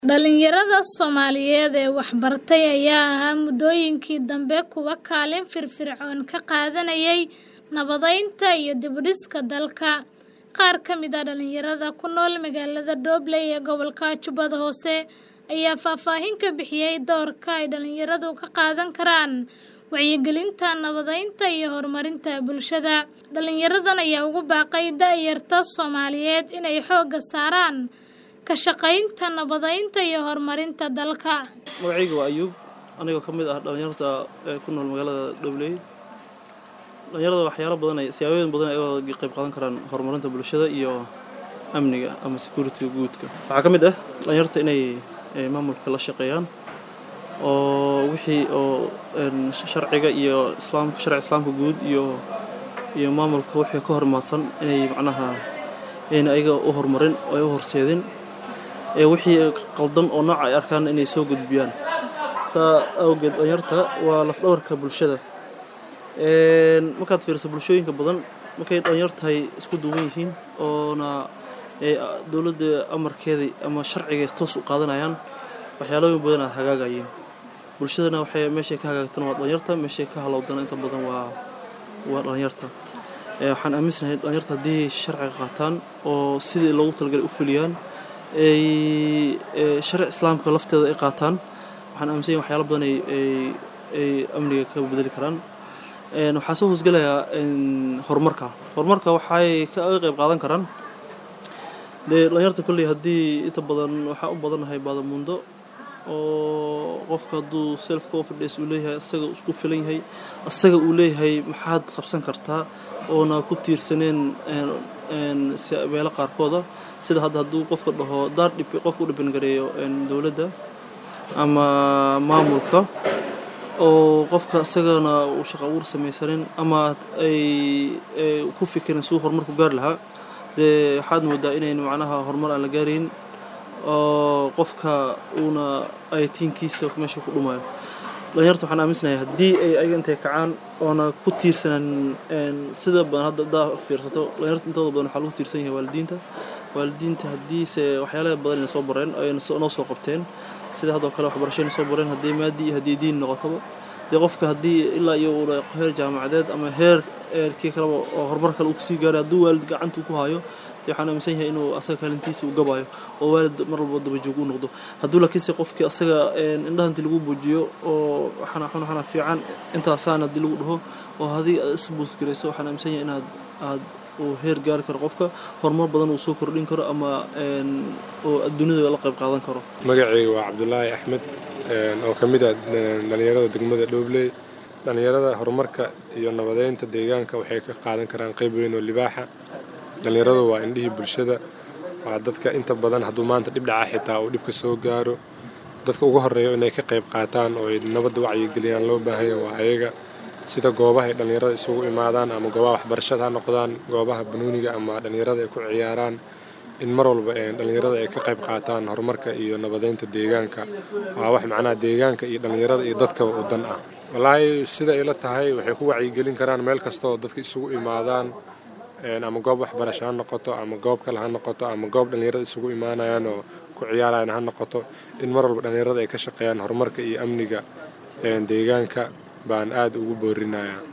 Dhalinyarada Soomaaliyeed ee wax bartay ayaa ahaa muddooyinkii dambe kuwo kaalin firfircoon ka qaadanayay nabadaynta iyo dib u dhiska dalka. Qaar ka mid ah dhalinyarada ku nool magaalada Dobley ee gobolka Jubbada Hoose ayaa faahfaahin ka bixiyay doorka ay dhalinyaradu ka qaadan karaan wacyigelinta nabadaynta iyo horumarinta bulshada. Dhalinyaradan ayaa ugu baaqay da'yarta Soomaaliyeed inay xoogga saaraan ka shaqaynta nabadaynta iyo horumarinta dalka. magacayga waa ayuub anigoo ka mid ah dhalinyarta ee ku nool magaalada Dobley dhalinyarada waxyaalo badan ay siyaabooyin badan ay uga qayb qaadan karaan horumarinta bulshada iyo amniga ama security guudka waxaa ka mid ah dhalinyarta inay eh, maamulka la shaqeeyaan oo wixii oo een, sharciga iyo islaamka sharci islaamka guud iyo iyo maamulka wixii ka hormaadsan inay macnaha ayna ayaga u horumarin oo ay u horseedin ee wixii qaldan oo nooca ay arkaan inay soo gudbiyaan saa awgeed dhalinyarta waa lafdhabarka bulshada Een, markaad fiiriso bulshooyinka badan markay dhalinyar tahay isku duuban yihiin oona ee, dowladda amarkeedii ama sharciga toos u qaadanayaan waxyaalooyin badan aad hagaagayeen bulshadana waxay meeshay ka hagaagtana waa dhalinyarta meeshay ka halowdana inta badan waa waa dhalinyarta Ee, waxaan aaminsanahay dhalinyarta haddii sharciga qaataan oo sidii loogu talagalay u fuliyaan ay ee, sharci islaamka lafteeda ay qaataan waxaan aaminsanahay waxyaalo badan ay ay- ay amniga ka bedeli karaan Een, waxaa soo hoosgelayaa een, horumarka horumarka waxay ka uga qayb qaadan karaan dee dhalinyarta kolley haddii inta badan waxaa u badanahay baadamuundo oo qofka hadduu self confidence uu leeyahay asaga isku filan yahay asaga uu leeyahay maxaad qabsan kartaa oona ku tiirsaneen een, een, si- meelo qaarkooda sida hadda hadduu qofka dhaho haddaan dhib qofka u dhiban gareeyo een, dowladda ama maamulka oo qofka isagana uu shaqo abuur samaysanin ama ay ay ku fikirin suu horumar ku gaari lahaa dee waxaad moodaa inayn macnaha horumar aan la gaarayn oo qofka uuna aytiinkiisa meesha ku dhumayo dhalinyarta waxaan aaminsanahay haddii ay ayaga intay kacaan oona ku tiirsanan een, sida badan hadda haddaa fiirsato dhalinyarta intooda badan waxaa lagu tiirsan yahay waalidiinta waalidiinta haddiise waxyaalaha badan ayna soo bareen ayna soo- noo soo qabteen sida haddoo kale waxbarashayna soo bareen haddii maadi iyo haddii diin noqotaba dee qofka haddii ilaa iyo uu heer jaamacadeed ama heer eerkii kaleba oo horumar kale uu kusii gaaray hadduu waalid gacanta ku hayo dee waxaan aaminsan yahay inuu asaga kaalintiisa uu gabayo oo waalid mar walba daba joog u noqdo hadduu laakiinse qofkii asaga een, indhaha intii lagu buujiyo oo waxana waxana waxana fiican intaasaan haddii lagu dhaho oo haddii aad isbuus garayso waxaan aaminsan yahay inaad aad uu heer gaari karo qofka horumar badan uu soo kordhin karo ama een, oo adduunyada la qayb qaadan karo magacayga waa cabdulaahi axmed een, oo ka mid ah een, dhallinyarada degmada dhobley dhallinyarada horumarka iyo nabadeynta deegaanka waxay ka qaadan karaan qayb weyn oo libaaxa dhallinyaradu waa indhihii bulshada waa dadka inta badan hadduu maanta dhib dhaca xitaa uu dhibka soo gaaro dadka ugu horreeya inay ka qayb qaataan oo ay nabadda wacyigeliyaan loo baahan yahay waa ayaga sida goobaha ay dhallinyarada isugu imaadaan ama goobaha waxbarashada ha noqdaan goobaha banuuniga ama dhallinyarada ay ku ciyaaraan in mar walba een, dhallinyarada ay ka qayb qaataan horumarka iyo nabadeynta deegaanka waa wax macnaha deegaanka iyo dhallinyarada iyo dadkaba u dan ah wallaahi sida ay la tahay waxay ku wacyigelin karaan meel kasta oo dadka isugu imaadaan een, ama goob waxbarasho ha noqoto ama goob kale ha noqoto ama goob dhallinyarada isugu imaanayaan oo ku ciyaarayaan ha noqoto in mar walba dhallinyarada ay ka shaqeeyaan horumarka iyo amniga een, deegaanka baan aad ugu boorinayaa